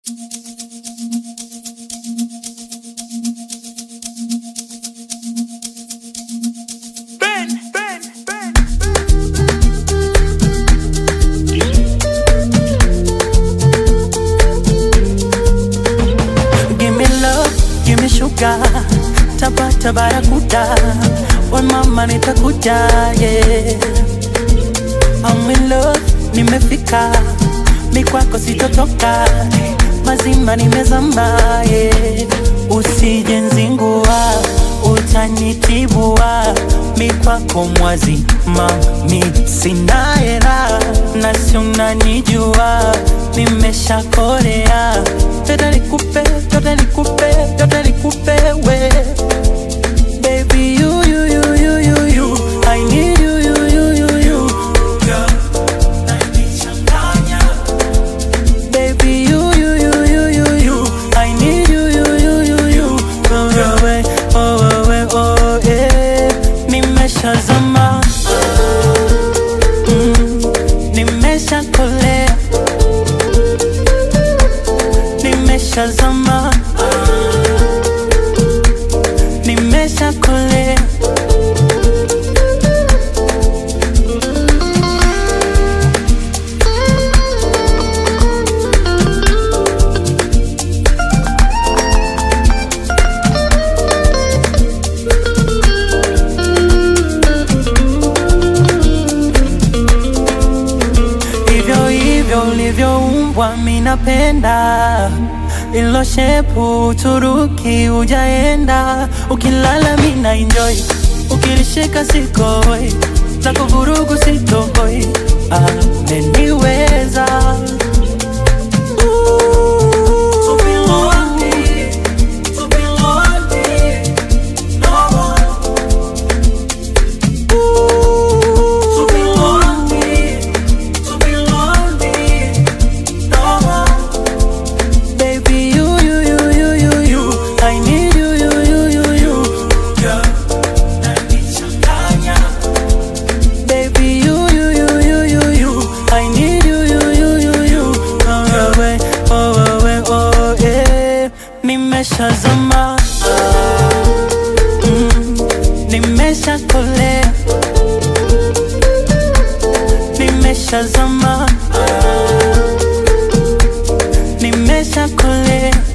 Ben, Ben, Ben, Give me love, give me sugar, tapata barakuda, we mama nitakuja, yeah. I'm in love, nimefika, mi kwako sitotoka, mazima nimezamba, yeah. Usije nzingua, utanitibua, mi kwako mwazima, mi sina hera, na si unanijua, nimeshakorea, tote nikupe, tote nikupe, tote nikupe, we Baby, you, you, you, you, you, you. I need you, you, you, you, you. Girl, unanichanganya. Baby, you, you, you, you, you, you. I need you, you, you, you, you. Oh, oh, eh, oh, oh, eh, oh, eh. Nimeshazama. Mm, nimeshakolea. Nimeshazama. Nimeshakolea. hivyo hivyo ulivyoumbwa minapenda ilo shepu Uturuki ujaenda ukilala mina enjoy ukilishika sikoi na kuvurugu sitoi ameniweza To be lonely, to be lonely, no more. To be lonely, to be lonely, no more. Baby, you, you, you, you, you, you. I need you, you, you, you, you. Girl, unanichanganya. Baby, you, you, you, you, you, you. I need you, you, you, you, you. Oh, oh, eh, oh, oh, eh, oh, eh. Nimeshazama. Mm, nimeshakolea. Nimeshazama. Nimeshakolea.